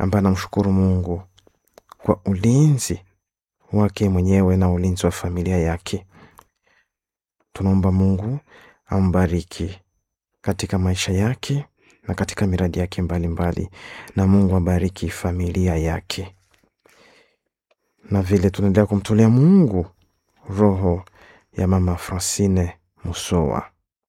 ambaye anamshukuru Mungu kwa ulinzi wake mwenyewe na ulinzi wa familia yake. Tunaomba Mungu ambariki katika maisha yake na katika miradi yake mbalimbali mbali. Na Mungu abariki familia yake, na vile tunaendelea kumtolea Mungu roho ya mama Francine Musowa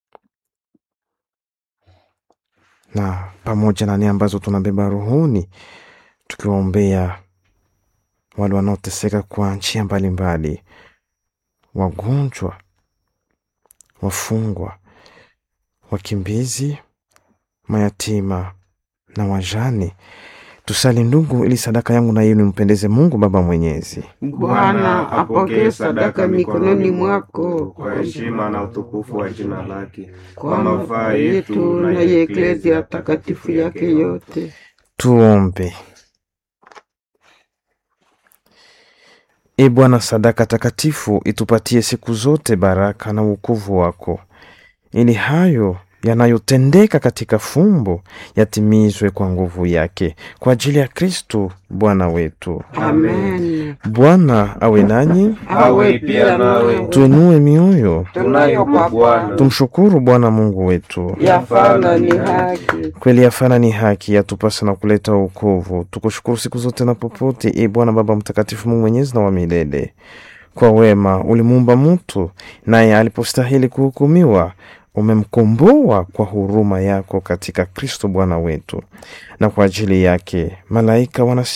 na pamoja na nia ambazo tunabeba rohoni, tukiwaombea wale wanaoteseka kwa njia mbalimbali, wagonjwa, wafungwa, wakimbizi, mayatima na wajane. Tusali ndugu, ili sadaka yangu na yenu impendeze Mungu Baba Mwenyezi. Bwana apokee sadaka mikononi mwako kwa heshima na utukufu wa jina lake, kwa mafaa yetu na ya eklezia takatifu yake yote. Tuombe. E Bwana, sadaka takatifu itupatie siku zote baraka na wokovu wako, ili hayo yanayotendeka katika fumbo yatimizwe kwa nguvu yake, kwa ajili ya Kristo Bwana wetu. Amen. Bwana awe nanyi, Awe pia nawe. tuinue mioyo, Tunayo kwa Bwana. tumshukuru Bwana Mungu wetu. Yafana ni haki. Kweli yafana ni haki, yatupasa na kuleta wokovu. Tukushukuru siku zote na popote, e Bwana Baba Mtakatifu, Mungu mwenyezi na wa milele. Kwa wema ulimuumba mtu, naye alipostahili kuhukumiwa umemkomboa kwa huruma yako katika Kristo Bwana wetu, na kwa ajili yake malaika wana